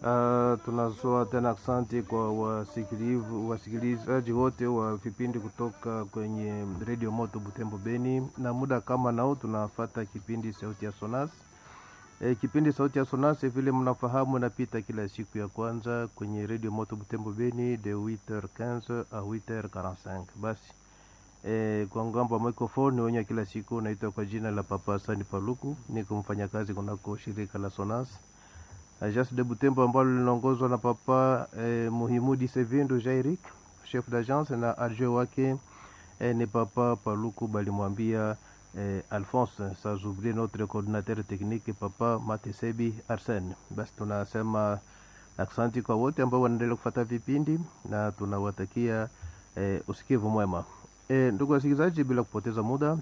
Uh, tunatoa tena asante kwa wasikilivu wasikilizaji wote wa vipindi kutoka kwenye redio moto Butembo Beni, na muda kama nao tunafata kipindi sauti ya Sonas. E, kipindi sauti ya Sonas vile mnafahamu napita kila siku ya kwanza kwenye redio moto Butembo Beni de 8h15 a 8h45. Basi e, kwa ngambo ya microphone wenye kila siku naitwa kwa jina la Papa Sani Paluku, niko mfanyakazi kunako shirika la Sonas Agence de Butembo ambalo linaongozwa na Papa eh, Muhimudi Sevindo Jairik, chef d'agence, na adjoint wake eh, ni Papa Paluku balimwambia eh, Alphonse, sans oublier notre coordinateur technique Papa Matesebi Arsene. Basi tunasema aksanti kwa wote ambao wanaendelea kufuata vipindi na tunawatakia eh, usikivu mwema. Eh, ndugu wasikilizaji, bila kupoteza muda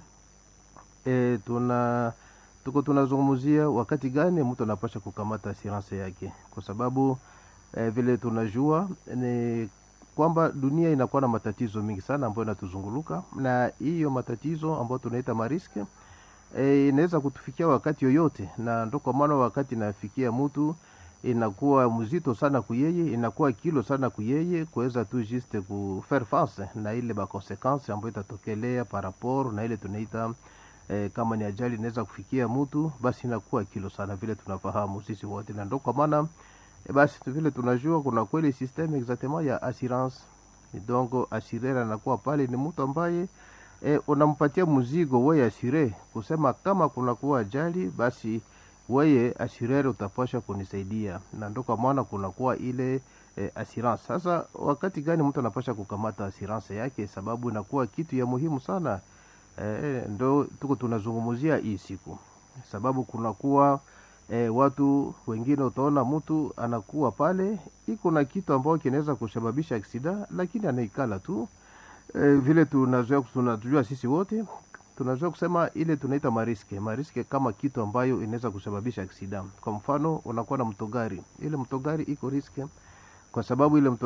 eh, tuna tuko tunazungumzia wakati gani mtu anapasha kukamata assurance yake, kwa sababu eh, vile tunajua ni kwamba dunia inakuwa na matatizo mingi sana ambayo inatuzunguluka, na hiyo matatizo ambayo tunaita mariske eh, inaweza kutufikia wakati yoyote, na ndo kwa maana wakati inafikia mtu inakuwa mzito sana kuyeye, inakuwa kilo sana kuyeye kuweza tu juste ku faire face na ile ba consequence ambayo itatokelea par rapport na ile tunaita E, kama ni ajali inaweza kufikia mtu basi inakuwa kilo sana, vile tunafahamu sisi wote, na ndo kwa maana e, basi vile tunajua kuna kweli systeme exactement ya assurance. Donc assureur anakuwa pale ni mtu ambaye e, unampatia mzigo wewe asure, kusema kama kuna kuwa ajali basi wewe assureur utapasha kunisaidia, na ndo kwa maana kunakuwa ile e, assurance. Sasa wakati gani mtu anapasha kukamata assurance yake, sababu inakuwa kitu ya muhimu sana. E, ndo tuko tunazungumzia hii siku, sababu kunakuwa e, watu wengine, utaona mtu anakuwa pale iko na kitu ambayo kinaweza kusababisha aksida, lakini anaikala tu e, vile tunazoea tunajua sisi wote tunazoea kusema ile tunaita mariske mariske, kama kitu ambayo inaweza kusababisha aksida. Kwa mfano unakuwa na mtogari, ile mtogari iko riske kwa sababu ile